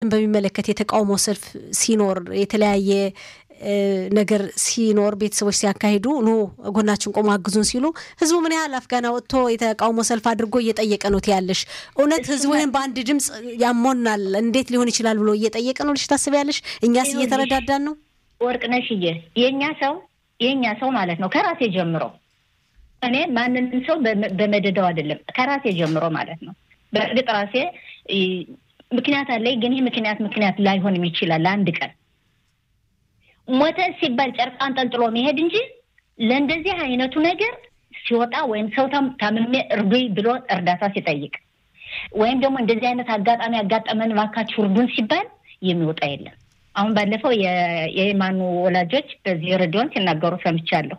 በሚመለከት የተቃውሞ ሰልፍ ሲኖር የተለያየ ነገር ሲኖር ቤተሰቦች ሲያካሂዱ ኑ ጎናችን ቆሞ አግዙን ሲሉ ህዝቡ ምን ያህል አፍጋና ወጥቶ የተቃውሞ ሰልፍ አድርጎ እየጠየቀ ነው ትያለሽ? እውነት ህዝቡ ይህን በአንድ ድምፅ ያሞናል እንዴት ሊሆን ይችላል ብሎ እየጠየቀ ነው ልሽ ታስቢያለሽ? እኛስ እየተረዳዳን ነው? ወርቅነሽዬ የእኛ ሰው የእኛ ሰው ማለት ነው ከራሴ ጀምሮ እኔ ማንንም ሰው በመደዳው አይደለም ከራሴ ጀምሮ ማለት ነው። በእርግጥ ራሴ ምክንያት አለኝ፣ ግን ይህ ምክንያት ምክንያት ላይሆንም ይችላል አንድ ቀን ሞተ ሲባል ጨርቅ አንጠልጥሎ መሄድ እንጂ ለእንደዚህ አይነቱ ነገር ሲወጣ ወይም ሰው ታምሜ እርዱኝ ብሎ እርዳታ ሲጠይቅ ወይም ደግሞ እንደዚህ አይነት አጋጣሚ ያጋጠመን እባካችሁ እርዱን ሲባል የሚወጣ የለም። አሁን ባለፈው የየማኑ ወላጆች በዚህ ሬዲዮን ሲናገሩ ሰምቻለሁ።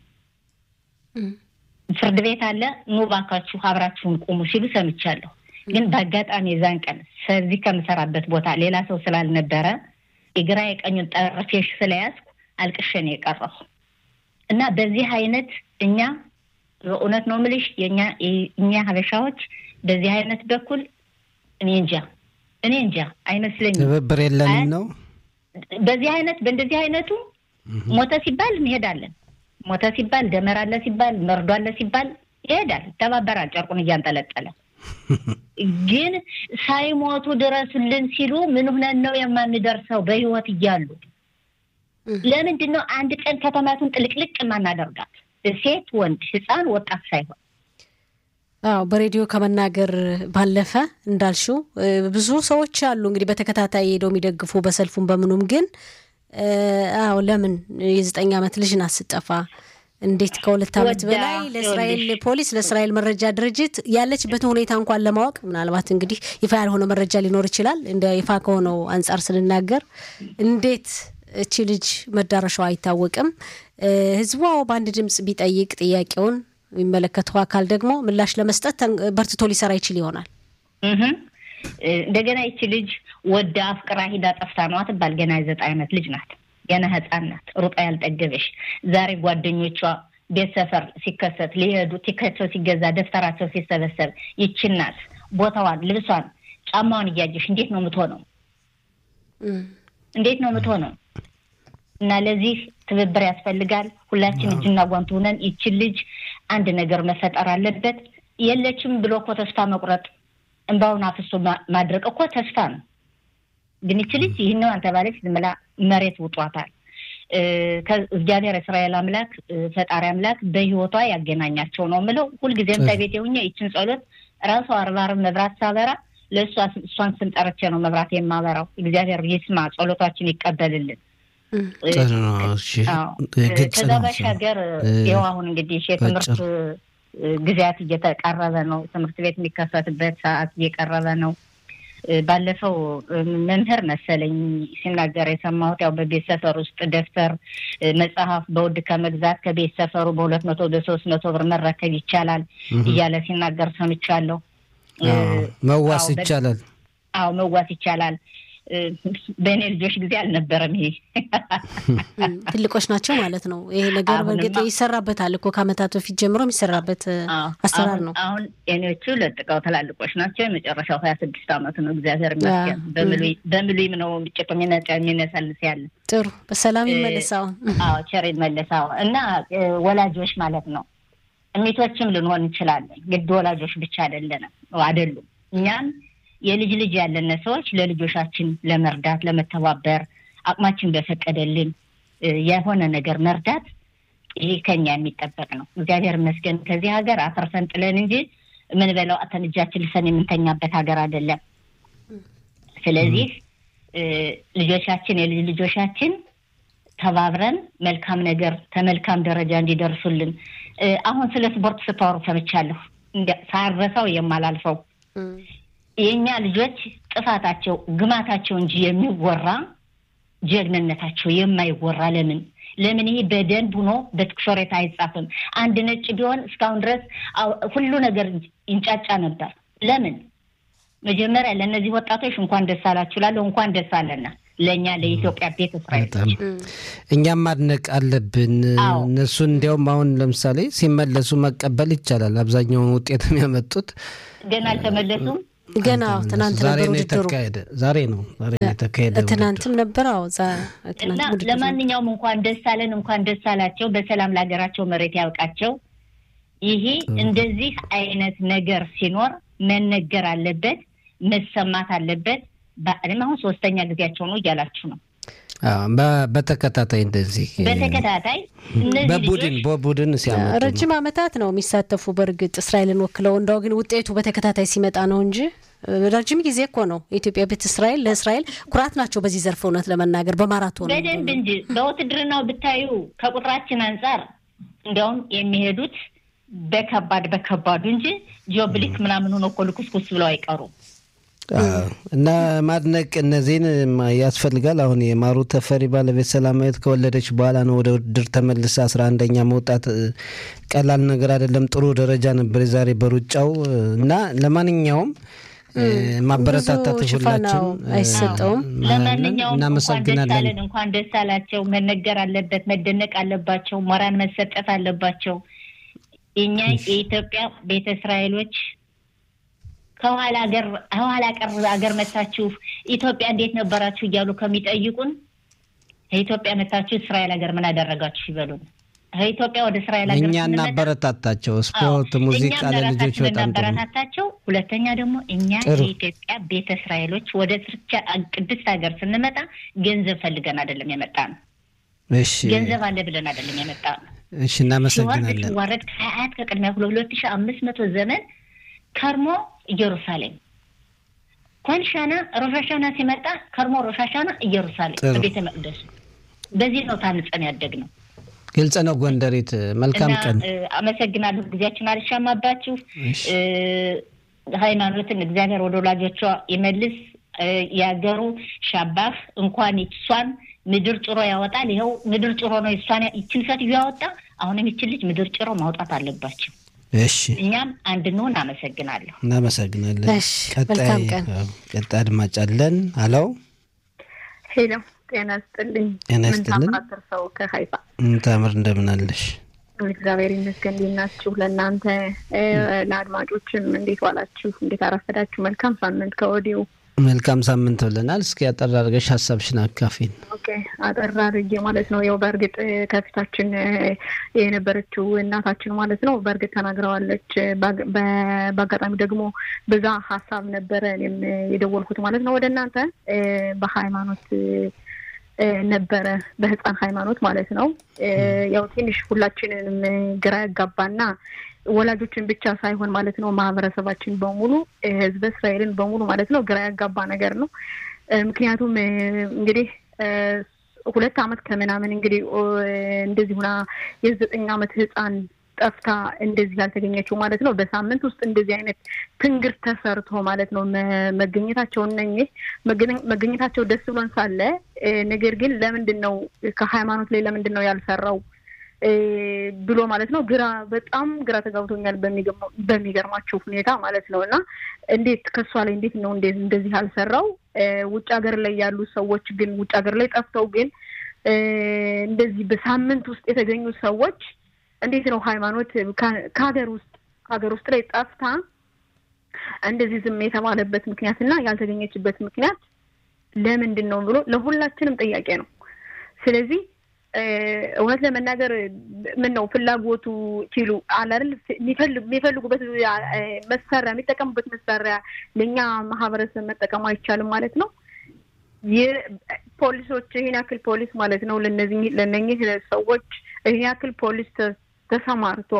ፍርድ ቤት አለ ኑ እባካችሁ አብራችሁን ቁሙ ሲሉ ሰምቻለሁ። ግን በአጋጣሚ የዛን ቀን ከዚህ ከምሰራበት ቦታ ሌላ ሰው ስላልነበረ የግራ የቀኙን ጠረፌሽ ስለያዝኩ አልቅሼ ነው የቀረሁ እና በዚህ አይነት እኛ በእውነት ነው የምልሽ የኛ እኛ ሀበሻዎች በዚህ አይነት በኩል እኔ እንጃ እኔ እንጃ አይመስለኝም። ትብብር የለንም ነው በዚህ አይነት በእንደዚህ አይነቱ ሞተ ሲባል እንሄዳለን። ሞተ ሲባል ደመራ አለ ሲባል መርዶ አለ ሲባል ይሄዳል፣ ይተባበራል ጨርቁን እያንጠለጠለ ግን ሳይሞቱ ድረሱልን ሲሉ ምን ሆነን ነው የማንደርሰው? በህይወት እያሉ ለምንድን ነው አንድ ቀን ከተማቱን ጥልቅልቅ የማናደርጋት? ሴት፣ ወንድ፣ ህፃን፣ ወጣት ሳይሆን አዎ በሬዲዮ ከመናገር ባለፈ እንዳልሽው ብዙ ሰዎች አሉ እንግዲህ በተከታታይ ሄደው የሚደግፉ በሰልፉም በምኑም ግን አዎ ለምን የዘጠኝ ዓመት ልጅ ናት ስጠፋ እንዴት ከሁለት ዓመት በላይ ለእስራኤል ፖሊስ ለእስራኤል መረጃ ድርጅት ያለችበትን ሁኔታ እንኳን ለማወቅ ምናልባት እንግዲህ ይፋ ያልሆነ መረጃ ሊኖር ይችላል። እንደ ይፋ ከሆነው አንጻር ስንናገር እንዴት እቺ ልጅ መዳረሻው አይታወቅም። ህዝቡ በአንድ ድምፅ ቢጠይቅ ጥያቄውን የሚመለከተው አካል ደግሞ ምላሽ ለመስጠት በርትቶ ሊሰራ ይችል ይሆናል። እንደገና ይቺ ልጅ ወደ አፍቅራ ሂዳ ጠፍታ ነዋ ትባል። ገና የዘጠኝ ዓመት ልጅ ናት። ገና ህፃን ናት። ሩጣ ያልጠገበሽ ዛሬ ጓደኞቿ ቤት ሰፈር ሲከሰት ሊሄዱ ቲከቸው ሲገዛ ደብተራቸው ሲሰበሰብ ይቺ እናት ቦታዋን፣ ልብሷን፣ ጫማዋን እያየሽ እንዴት ነው የምትሆነው? እንዴት ነው የምትሆነው? እና ለዚህ ትብብር ያስፈልጋል። ሁላችን እጅና ጓንት ሆነን ይችን ልጅ አንድ ነገር መፈጠር አለበት። የለችም ብሎ እኮ ተስፋ መቁረጥ እንባውን አፍሶ ማድረቅ እኮ ተስፋ ነው። ግን ይች ልጅ ይህን አንተ ባለች ዝም ብላ መሬት ውጧታል። እግዚአብሔር እስራኤል አምላክ ፈጣሪ አምላክ በህይወቷ ያገናኛቸው ነው የምለው። ሁልጊዜም ከቤት የሁኘ ይችን ጸሎት ራሷ አርባርብ መብራት ሳበራ ለእሷ እሷን ስንጠረቼ ነው መብራት የማበራው። እግዚአብሔር ይስማ፣ ጸሎታችን ይቀበልልን። ከዛ ባሻገር ይኸው አሁን እንግዲህ የትምህርት ጊዜያት እየተቃረበ ነው። ትምህርት ቤት የሚከፈትበት ሰዓት እየቀረበ ነው። ባለፈው መምህር መሰለኝ ሲናገር የሰማሁት ያው በቤት ሰፈር ውስጥ ደብተር፣ መጽሐፍ በውድ ከመግዛት ከቤት ሰፈሩ በሁለት መቶ በሶስት መቶ ብር መረከብ ይቻላል እያለ ሲናገር ሰምቻለሁ። መዋስ ይቻላል። አዎ መዋስ ይቻላል። በእኔ ልጆች ጊዜ አልነበረም። ይሄ ትልቆች ናቸው ማለት ነው። ይሄ ነገር በእርግጥ ይሰራበታል እኮ ከዓመታት በፊት ጀምሮ የሚሰራበት አሰራር ነው። አሁን የኔዎቹ ለጥቀው ትላልቆች ናቸው። የመጨረሻው ሀያ ስድስት አመቱ ነው። እግዚአብሔር ይመስገን። በምሉይም ነው ጭቅ የሚነሰልስ ያለ ጥሩ በሰላም ይመለሳው። አዎ ቸር ይመለሳው እና ወላጆች ማለት ነው እሚቶችም ልንሆን እንችላለን። ግድ ወላጆች ብቻ አይደለንም አይደሉም እኛም የልጅ ልጅ ያለን ሰዎች ለልጆቻችን ለመርዳት ለመተባበር አቅማችን በፈቀደልን የሆነ ነገር መርዳት ይህ ከኛ የሚጠበቅ ነው። እግዚአብሔር ይመስገን ከዚህ ሀገር አትርፈን ጥለን እንጂ ምን በለው አተን እጃችን ልሰን የምንተኛበት ሀገር አይደለም። ስለዚህ ልጆቻችን የልጅ ልጆቻችን ተባብረን መልካም ነገር ከመልካም ደረጃ እንዲደርሱልን አሁን ስለ ስፖርት ስታወሩ ሰምቻለሁ። ሳረሳው የማላልፈው የእኛ ልጆች ጥፋታቸው ግማታቸው እንጂ የሚወራ ጀግንነታቸው የማይወራ ለምን ለምን ይሄ በደንብ ሆኖ በትኩሾሬት አይጻፍም? አንድ ነጭ ቢሆን እስካሁን ድረስ ሁሉ ነገር ይንጫጫ ነበር። ለምን መጀመሪያ ለእነዚህ ወጣቶች እንኳን ደስ አላችሁ እላለሁ። እንኳን ደስ አለና ለእኛ ለኢትዮጵያ ቤተ እስራኤል እኛም ማድነቅ አለብን። እነሱን እንዲያውም አሁን ለምሳሌ ሲመለሱ መቀበል ይቻላል። አብዛኛውን ውጤት የሚያመጡት ገና አልተመለሱም። ገና ትናንት ዛሬ ነበር ነው ውድድሩ። የተካሄደ። ዛሬ ነው ዛሬ ነው የተካሄደ ትናንትም ነበር። አዎ ዛ- እና ትናንት ውድድር ነበር። ለማንኛውም እንኳን ደስ አለን፣ እንኳን ደስ አላቸው። በሰላም ለሀገራቸው መሬት ያብቃቸው። ይሄ እንደዚህ አይነት ነገር ሲኖር መነገር አለበት፣ መሰማት አለበት። በእኔም አሁን ሶስተኛ ጊዜያቸው ነው እያላችሁ ነው። አዎ፣ በ- በተከታታይ እንደዚህ በተከታታይ እነዚህ በቡድን ልጆች በቡድን ሲያመጡ ነው። ረጅም ዓመታት ነው የሚሳተፉ። በእርግጥ እስራኤልን ወክለው እንደው ግን ውጤቱ በተከታታይ ሲመጣ ነው እንጂ ረጅም ጊዜ እኮ ነው። የኢትዮጵያ ቤት እስራኤል ለእስራኤል ኩራት ናቸው በዚህ ዘርፍ እውነት ለመናገር በማራቶን በደንብ እንጂ በውትድርናው ብታዩ ከቁጥራችን አንጻር እንዲያውም የሚሄዱት በከባድ በከባዱ እንጂ ጂኦብሊክ ምናምን ሆኖ እኮ ልኩስኩስ ብለው አይቀሩም። አዎ። እና ማድነቅ እነዚህን ማ- ያስፈልጋል። አሁን የማሩ ተፈሪ ባለቤት ሰላማዊት ከወለደች በኋላ ነው ወደ ውድድር ተመልሳ አስራ አንደኛ መውጣት እ፣ ቀላል ነገር አይደለም። ጥሩ ደረጃ ነበር የዛሬ በሩጫው እ፣ እና ለማንኛውም እ፣ ማበረታታት ብዙ ሽፋን ሁላችን አዎ፣ አይሰጠውም። ለማንኛውም እንኳን ደስ እናመሰግናለን። አለን፣ እንኳን ደስ አላቸው። መነገር አለበት፣ መደነቅ አለባቸው፣ ሞራል መሰጠት አለባቸው። እኛ የኢትዮጵያ ቤተ እስራኤሎች ከኋላ ሀገር ከኋላ ቀር ሀገር መታችሁ ኢትዮጵያ እንዴት ነበራችሁ እያሉ ከሚጠይቁን ከኢትዮጵያ መታችሁ እስራኤል ሀገር ምን አደረጋችሁ ይበሉን። ከኢትዮጵያ ወደ እስራኤል ሀገር እኛ ስንመጣ እናበረታታቸው። ስፖርት፣ አዎ፣ ሙዚቃ እኛም ለልጆች ለራሳችን በጣም ጥሩ ነው። እናበረታታቸው። ሁለተኛ ደግሞ እኛ ጥሩ። የኢትዮጵያ ቤተ እስራኤሎች ወደ ስርቻ ቅድስት ሀገር ስንመጣ ገንዘብ ፈልገን አይደለም የመጣ ነው። እሺ ገንዘብ አለ ብለን አይደለም የመጣ ነው። እሺ፣ ሲዋረድ እናመሰግናለን። ሲዋረድ ከአያት ከቅድሚያ ሁለት ሺ አምስት መቶ ዘመን ከርሞ ኢየሩሳሌም ኮንሻና ሮሻሻና ሲመጣ ከርሞ ሮሻሻና ኢየሩሳሌም ጥሩ። በቤተ መቅደሱ በዚህ ነው ታንጸን ያደግ ነው። ግልጽ ነው። ጎንደሬት መልካም እና ቀን። እ፣ አመሰግናለሁ። ጊዜያችን አልሻማባችሁ። እሺ። እ፣ ሃይማኖትን እግዚአብሔር ወደ ወላጆቿ ይመልስ። እ፣ ያገሩ ሻባህ እንኳን እሷን ምድር ጭሮ ያወጣል። ይኸው ምድር ጭሮ ነው እሷን ይችን ሴትዮ ያወጣ። አሁንም ይችን ልጅ ምድር ጭሮ ማውጣት አለባቸው። እሺ እኛም አንድ እንሆን። አመሰግናለሁ። እናመሰግናለን። እሺ፣ መልካም ቀን። አዎ፣ ቀጣይ አድማጭ አለን። አለው ሄሎ ጤና ይስጥልኝ። ጤና ምን ይስጥልን። ታምራት ሰው ከሀይፋ ታምር እንደምን አለሽ? እግዚአብሔር ይመስገን። እንዴት ናችሁ? ለእናንተ እ፣ ለአድማጮችም እንዴት ዋላችሁ? እንዴት አረፈዳችሁ? መልካም ሳምንት ከወዲሁ። መልካም ሳምንት ብለናል። እስኪ ያጠር አድርገሽ ሀሳብሽን አካፊን። ኦኬ አጠር አድርጌ ማለት ነው። ያው በእርግጥ እ፣ ከፊታችን እ፣ የነበረችው እናታችን ማለት ነው በእርግጥ ተናግረዋለች። ባግ- በ- በአጋጣሚ ደግሞ በዛ ሀሳብ ነበረ እኔም እ፣ የደወልኩት ማለት ነው ወደ እናንተ እ፣ በሃይማኖት እ፣ እ፣ ነበረ በህፃን ሃይማኖት ማለት ነው። እ፣ ያው ትንሽ ሁላችንንም እ፣ ግራ ያጋባና ወላጆችን ብቻ ሳይሆን ማለት ነው ማህበረሰባችን በሙሉ እ፣ ህዝበ እስራኤልን በሙሉ ማለት ነው ግራ ያጋባ ነገር ነው። እ፣ ምክንያቱም እ፣ እንግዲህ እ፣ ሁለት አመት ከምናምን እንግዲህ ኦ፣ እንደዚህ ሁና የዘጠኝ አመት ህፃን ጠፍታ እንደዚህ ያልተገኘችው ማለት ነው። በሳምንት ውስጥ እንደዚህ አይነት ትንግርት ተሰርቶ ማለት ነው መ- መገኘታቸው እነኚህ መገኘ- መገኘታቸው ደስ ብሎን ሳለ እ፣ ነገር ግን ለምንድን ነው ከሃይማኖት ላይ ለምንድን ነው ያልሰራው እ፣ ብሎ ማለት ነው ግራ በጣም ግራ ተጋብቶኛል በሚገርመው- በሚገርማችሁ ሁኔታ ማለት ነው። እና እንዴት ከእሷ ላይ እንዴት ነው እንዴት እንደዚህ ያልሰራው? እ፣ ውጭ ሀገር ላይ ያሉ ሰዎች ግን ውጭ ሀገር ላይ ጠፍተው ግን እ፣ እንደዚህ በሳምንት ውስጥ የተገኙ ሰዎች እንዴት ነው ሃይማኖት ከ- ከሀገር ውስጥ ከሀገር ውስጥ ላይ ጠፍታ እንደዚህ ዝም የተባለበት ምክንያት እና ያልተገኘችበት ምክንያት ለምንድን ነው ብሎ ለሁላችንም ጥያቄ ነው። ስለዚህ እ፣ እውነት ለመናገር ምን ነው ፍላጎቱ ሲሉ አለ አይደል የሚፈልጉ- የሚፈልጉበት እ፣ መሳሪያ የሚጠቀሙበት መሳሪያ ለእኛ ማህበረሰብ መጠቀም አይቻልም ማለት ነው። የፖሊሶች ይህን ያክል ፖሊስ ማለት ነው ለነዚህ ለነኚህ ሰዎች ይህን ያክል ፖሊስ ተ- ተሰማርቶ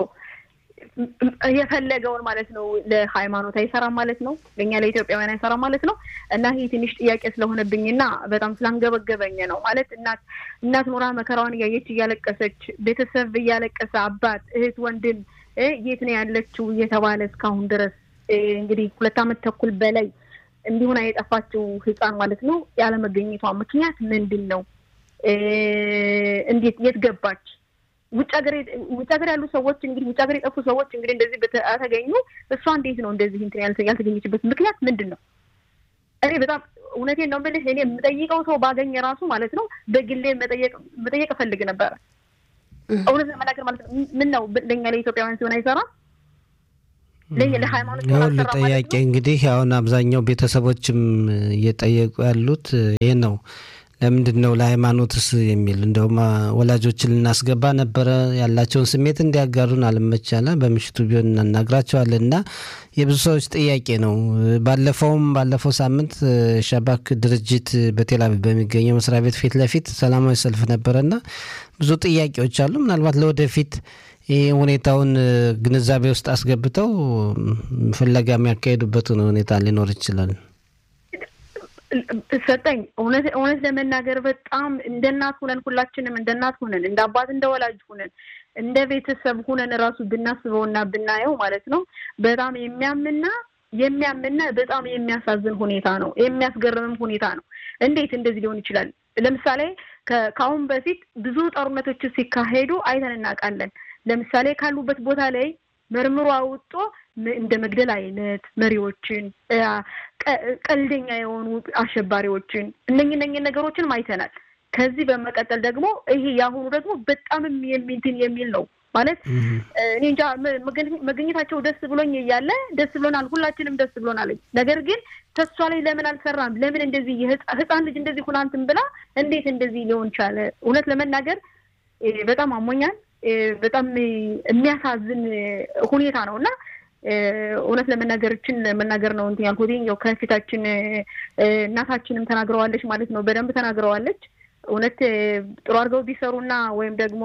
የፈለገውን ማለት ነው ለሃይማኖት አይሰራም ማለት ነው። ለእኛ ለኢትዮጵያውያን አይሰራም ማለት ነው። እና ይህ ትንሽ ጥያቄ ስለሆነብኝና በጣም ስላንገበገበኝ ነው ማለት እናት እናት ኖራ መከራዋን እያየች እያለቀሰች ቤተሰብ እያለቀሰ አባት፣ እህት፣ ወንድም እ የት ነው ያለችው እየተባለ እስካሁን ድረስ እ እንግዲህ ሁለት ዓመት ተኩል በላይ እንዲሁን የጠፋችው ህፃን ማለት ነው ያለመገኘቷ ምክንያት ምንድን ነው? እ እንዴት የት ገባች? ውጭ ሀገር ውጭ ሀገር ያሉ ሰዎች እንግዲህ ውጭ ሀገር የጠፉ ሰዎች እንግዲህ እንደዚህ በተገኙ እሷ እንዴት ነው እንደዚህ እንትን ያልተ- ያልተገኘችበት ምክንያት ምንድን ነው? እኔ በጣም እውነቴን ነው የምልህ እኔ የምጠይቀው ሰው ባገኘ ራሱ ማለት ነው በግሌ መጠየቅ መጠየቅ እፈልግ ነበረ። እውነት ለመናገር ማለት ነው ምን ነው ለእኛ ለኢትዮጵያውያን ሲሆን አይሰራም ለሃይማኖት ሁሉ ጥያቄ እንግዲህ አሁን አብዛኛው ቤተሰቦችም እየጠየቁ ያሉት ይህ ነው። ለምንድን ነው ለሃይማኖትስ የሚል እንደውም ወላጆችን ልናስገባ ነበረ ያላቸውን ስሜት እንዲያጋሩን አልመቻለ በምሽቱ ቢሆን እናናግራቸዋለን እና የብዙ ሰዎች ጥያቄ ነው። ባለፈውም ባለፈው ሳምንት ሻባክ ድርጅት በቴልአቪቭ በሚገኘው መስሪያ ቤት ፊት ለፊት ሰላማዊ ሰልፍ ነበረና ብዙ ጥያቄዎች አሉ። ምናልባት ለወደፊት ይህ ሁኔታውን ግንዛቤ ውስጥ አስገብተው ፍለጋ የሚያካሄዱበትን ሁኔታ ሊኖር ይችላል። ሰጠኝ እውነት እውነት ለመናገር በጣም እንደ እናት ሁነን ሁላችንም እንደ እናት ሁነን እንደ አባት እንደ ወላጅ ሁነን እንደ ቤተሰብ ሁነን እራሱ ብናስበውና ብናየው ማለት ነው በጣም የሚያምና የሚያምና በጣም የሚያሳዝን ሁኔታ ነው። የሚያስገርምም ሁኔታ ነው። እንዴት እንደዚህ ሊሆን ይችላል? ለምሳሌ ከአሁን በፊት ብዙ ጦርነቶች ሲካሄዱ አይተን እናውቃለን። ለምሳሌ ካሉበት ቦታ ላይ መርምሮ አውጦ እንደ መግደል አይነት መሪዎችን፣ ቀልደኛ የሆኑ አሸባሪዎችን እነኝ እነኝ ነገሮችንም አይተናል። ከዚህ በመቀጠል ደግሞ ይሄ የአሁኑ ደግሞ በጣም የሚንትን የሚል ነው ማለት እኔ እንጃ መገኘታቸው ደስ ብሎኝ እያለ ደስ ብሎናል፣ ሁላችንም ደስ ብሎናል። ነገር ግን ተሷ ላይ ለምን አልሰራም? ለምን እንደዚህ ህፃን ልጅ እንደዚህ ሁና እንትን ብላ እንዴት እንደዚህ ሊሆን ቻለ? እውነት ለመናገር በጣም አሞኛል። በጣም የሚያሳዝን ሁኔታ ነው እና እውነት ለመናገርችን ለመናገር ነው እንትን ያልኩት ያው ከፊታችን እናታችንም ተናግረዋለች ማለት ነው። በደንብ ተናግረዋለች። እውነት ጥሩ አድርገው ቢሰሩና ወይም ደግሞ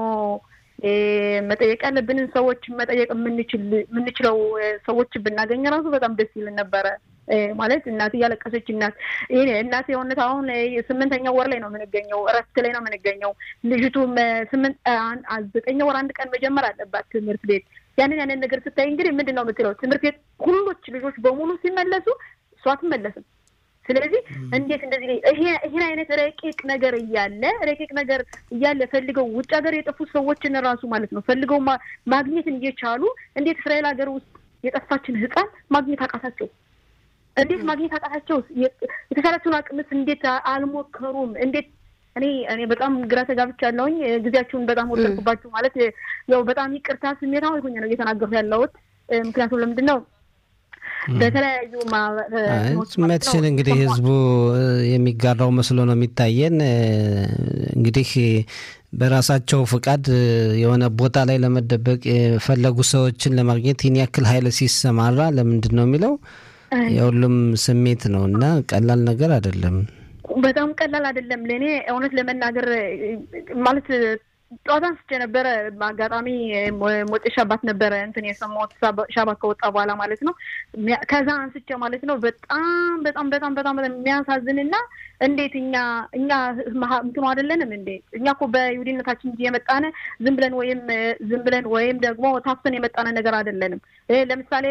መጠየቅ ያለብንን ሰዎች መጠየቅ የምንችለው ሰዎች ብናገኝ ራሱ በጣም ደስ ይልን ነበረ። ማለት እናት እያለቀሰች እናት ይሄ እናት የሆነት አሁን ስምንተኛው ወር ላይ ነው የምንገኘው፣ እረፍት ላይ ነው የምንገኘው። ልጅቱም ስምንት ዘጠኛ ወር አንድ ቀን መጀመር አለባት ትምህርት ቤት። ያንን ያንን ነገር ስታይ እንግዲህ ምንድን ነው የምትለው? ትምህርት ቤት ሁሎች ልጆች በሙሉ ሲመለሱ እሷ አትመለስም። ስለዚህ እንዴት እንደዚህ ይሄን አይነት ረቂቅ ነገር እያለ ረቂቅ ነገር እያለ ፈልገው ውጭ ሀገር የጠፉ ሰዎችን ራሱ ማለት ነው ፈልገው ማግኘትን እየቻሉ እንዴት እስራኤል ሀገር ውስጥ የጠፋችን ሕፃን ማግኘት አቃታቸው? እንዴት ማግኘት አቃታቸው? የተሻላቸውን አቅምስ እንዴት አልሞከሩም? እንዴት እኔ እኔ በጣም ግራ ተጋብቻለሁኝ። ጊዜያችሁን በጣም ወሰድኩባችሁ። ማለት ያው በጣም ይቅርታ ስሜታዊ ሆኜ ነው እየተናገርኩ ያለሁት። ምክንያቱም ለምንድን ነው በተለያዩ መትሽን እንግዲህ ህዝቡ የሚጋራው መስሎ ነው የሚታየን። እንግዲህ በራሳቸው ፍቃድ የሆነ ቦታ ላይ ለመደበቅ የፈለጉ ሰዎችን ለማግኘት ይህን ያክል ኃይል ሲሰማራ ለምንድን ነው የሚለው የሁሉም ስሜት ነው እና ቀላል ነገር አይደለም። በጣም ቀላል አይደለም። ለእኔ እውነት ለመናገር ማለት ጠዋት አንስቼ ነበረ። በአጋጣሚ ሞጤ ሻባት ነበረ እንትን የሰማሁት ሻባት ከወጣ በኋላ ማለት ነው። ከዛ አንስቼ ማለት ነው በጣም በጣም በጣም በጣም የሚያሳዝንና እንዴት እኛ እኛ እንትኑ አይደለንም እንዴ? እኛ እኮ በይሁዲነታችን እንጂ የመጣነ ዝም ብለን ወይም ዝም ብለን ወይም ደግሞ ታፍሰን የመጣነ ነገር አይደለንም። ለምሳሌ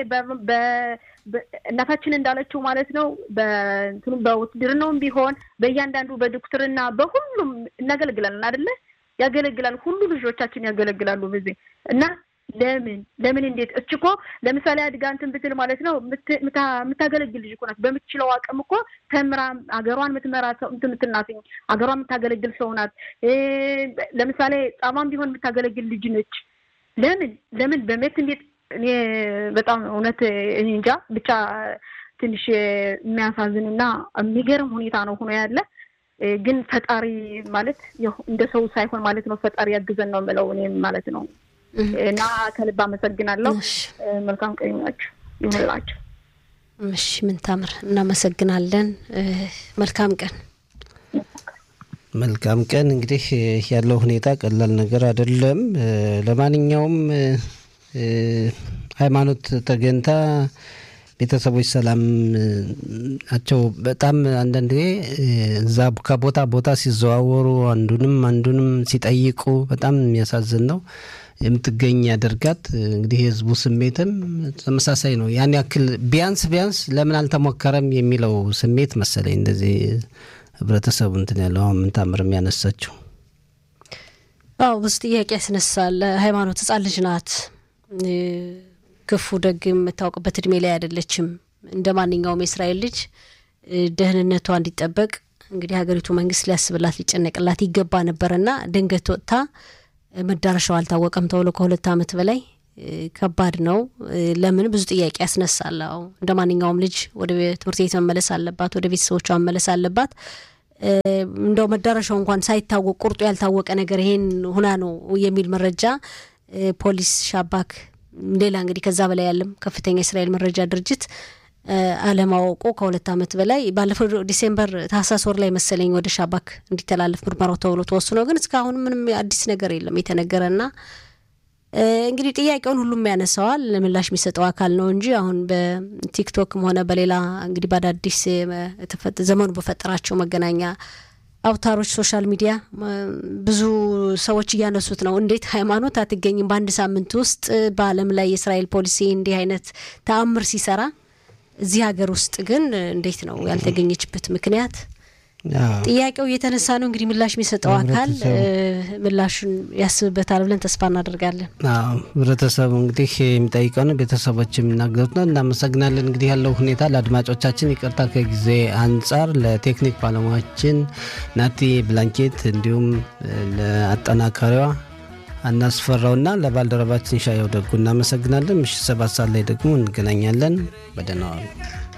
እናታችን እንዳለችው ማለት ነው በእንትኑ በውትድርናውም ቢሆን በእያንዳንዱ በዶክትርና በሁሉም እናገለግላለን አይደለ? ያገለግላል። ሁሉ ልጆቻችን ያገለግላሉ በዚህ እና ለምን ለምን እንዴት እች እኮ ለምሳሌ አድጋ እንትን ብትል ማለት ነው የምታገለግል ልጅ እኮ ናት። በምትችለው አቅም እኮ ተምራ ሀገሯን የምትመራ ሰው እንትን የምትናትኝ ሀገሯን የምታገለግል ሰው ናት። ለምሳሌ ጻማም ቢሆን የምታገለግል ልጅ ነች። ለምን ለምን በሜት እንዴት እኔ በጣም እውነት እኔ እንጃ ብቻ ትንሽ የሚያሳዝንና የሚገርም ሁኔታ ነው ሆኖ ያለ ግን ፈጣሪ ማለት እንደ ሰው ሳይሆን ማለት ነው ፈጣሪ ያግዘን ነው የምለው እኔም ማለት ነው። እና ከልብ አመሰግናለሁ። መልካም ቀን ይሁንላችሁ ይሁንላችሁ። እሺ ምን ታምር እናመሰግናለን። መልካም ቀን መልካም ቀን። እንግዲህ ያለው ሁኔታ ቀላል ነገር አይደለም። ለማንኛውም ሃይማኖት ተገንታ ቤተሰቦች ሰላም ናቸው። በጣም አንዳንድ ጊዜ እዛ ከቦታ ቦታ ሲዘዋወሩ አንዱንም አንዱንም ሲጠይቁ በጣም የሚያሳዝን ነው። የምትገኝ ያደርጋት እንግዲህ የህዝቡ ስሜትም ተመሳሳይ ነው። ያን ያክል ቢያንስ ቢያንስ ለምን አልተሞከረም የሚለው ስሜት መሰለኝ እንደዚህ ህብረተሰቡ እንትን ያለው አሁን ምን ታምር የሚያነሳችው አዎ ብዙ ጥያቄ ያስነሳል። ሃይማኖት ህጻን ልጅ ናት። ክፉ ደግ የምታውቅበት እድሜ ላይ አይደለችም። እንደ ማንኛውም የእስራኤል ልጅ ደህንነቷ እንዲጠበቅ እንግዲህ ሀገሪቱ መንግስት ሊያስብላት ሊጨነቅላት ይገባ ነበርና ድንገት ወጥታ መዳረሻው አልታወቀም ተብሎ ከሁለት ዓመት በላይ ከባድ ነው። ለምን ብዙ ጥያቄ ያስነሳል። እንደ ማንኛውም ልጅ ወደ ትምህርት ቤት መመለስ አለባት፣ ወደ ቤተሰቦቿ መመለስ አለባት። እንደው መዳረሻው እንኳን ሳይታወቅ ቁርጡ ያልታወቀ ነገር ይሄን ሁና ነው የሚል መረጃ ፖሊስ፣ ሻባክ፣ ሌላ እንግዲህ ከዛ በላይ ያለም ከፍተኛ የእስራኤል መረጃ ድርጅት አለማወቁ ከሁለት ዓመት በላይ ባለፈው ዲሴምበር ታህሳስ ወር ላይ መሰለኝ ወደ ሻባክ እንዲተላለፍ ምርመራው ተብሎ ተወስኖ ግን እስካሁን ምንም አዲስ ነገር የለም የተነገረና እንግዲህ ጥያቄውን ሁሉም ያነሳዋል። ምላሽ የሚሰጠው አካል ነው እንጂ አሁን በቲክቶክም ሆነ በሌላ እንግዲህ በአዳዲስ ዘመኑ በፈጠራቸው መገናኛ አውታሮች ሶሻል ሚዲያ ብዙ ሰዎች እያነሱት ነው። እንዴት ሃይማኖት አትገኝም በአንድ ሳምንት ውስጥ በዓለም ላይ የእስራኤል ፖሊሲ እንዲህ አይነት ተአምር ሲሰራ እዚህ ሀገር ውስጥ ግን እንዴት ነው ያልተገኘችበት ምክንያት? ጥያቄው እየተነሳ ነው። እንግዲህ ምላሽ የሚሰጠው አካል ምላሹን ያስብበታል ብለን ተስፋ እናደርጋለን። ህብረተሰቡ እንግዲህ የሚጠይቀው ነው፣ ቤተሰቦች የሚናገሩት ነው። እናመሰግናለን። እንግዲህ ያለው ሁኔታ ለአድማጮቻችን ይቅርታ ከጊዜ አንጻር ለቴክኒክ ባለሙያችን ናቲ ብላንኬት እንዲሁም ለአጠናካሪዋ አናስፈራውና ለባልደረባችን ሻየው ደጉ እናመሰግናለን። ምሽት ሰባት ሰዓት ላይ ደግሞ እንገናኛለን። በደህና ዋሉ።